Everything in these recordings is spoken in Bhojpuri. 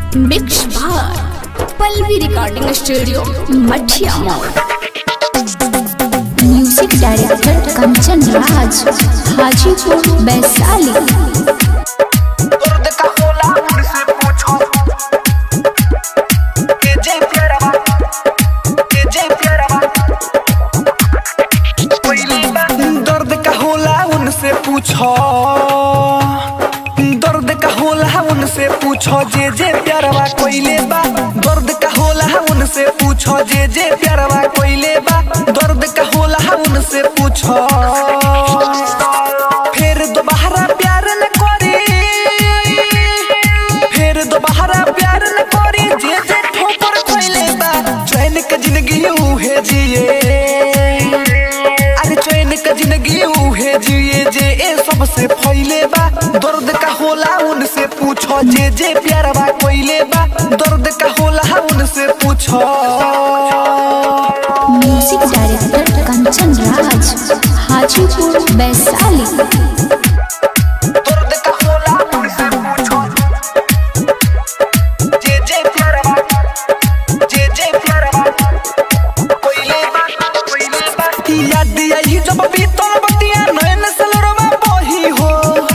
मिक्स बार Pallavi recording studio Mathiya mall music director Kanchan Raj Hajipur Vaishali दर्द का होला मुझसे पूछो के जे प्यारा के जे प्यारा पहली बात दर्द का होला उनसे पूछो दर्द का होला उनसे पूछो जे जे प्यारवा कोइले बा दर्द का होला उनसे पूछो जे जे प्यारवा कोइले बा दर्द का होला उनसे पूछो फिर दोबारा प्यार न करी फिर दोबारा प्यार न करी जे जे ठोकर खोइले बा चैन के जिंदगी उहे जिए अरे चैन के जिंदगी उहे जिए जे ए सबसे फैले बा दर्द का होला उनसे पूछो जे जे प्यार बा कोइले बा दर्द का होला उनसे पूछो म्यूजिक डायरेक्टर कंचन राज हाजीपुर वैशाली दर्द का होला उनसे पूछो जे जे प्यार बा जे जे प्यार बा कोइले बा कोइले बा याद आई जब बीतल बतिया नयन सलरवा बही हो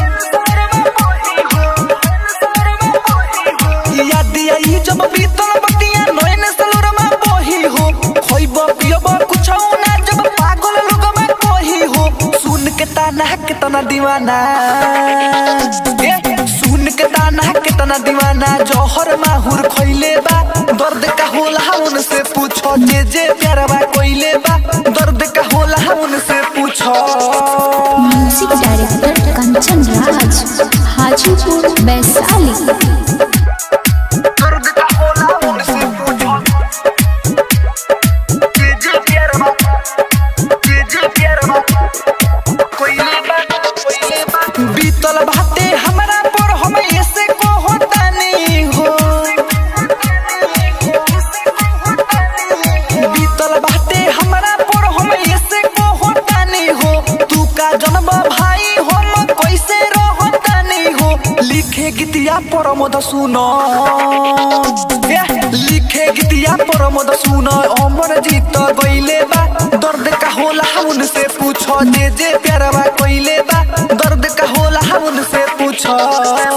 याद आई जब बीतल बतिया नयन सलरवा बही हो खोइब पियब कुछ ना जब पागल लोगवा कही हो सुन के ताना कितना दीवाना ए, सुन के ताना कितना दीवाना जौहर माहुर खोइले बा दर्द का होला उनसे पूछो जे जे प्यारवा कोइले बा दर्द का होला उनसे पूछो म्यूजिक डायरेक्टर कंचन राज हाजीपुर वैशाली दर्द का होला उनसे पूछो जे जे प्यारवा जे जे प्यारवा कोइले बा कोइले बा बीतल बाते हमरा पर हम ऐसे को होता नहीं हो बीतल बाते हमरा पर हम ऐसे को होता नहीं हो तू का जन्म भाई हम कैसे रहता नहीं हो लिखे गीतिया परमद सुनो ए, लिखे गीतिया परमद सुनो अमर जीत गइले बा दर्द का होला उनसे पूछो जे जे प्यारवा कोइले बा दर्द का होला उनसे पूछो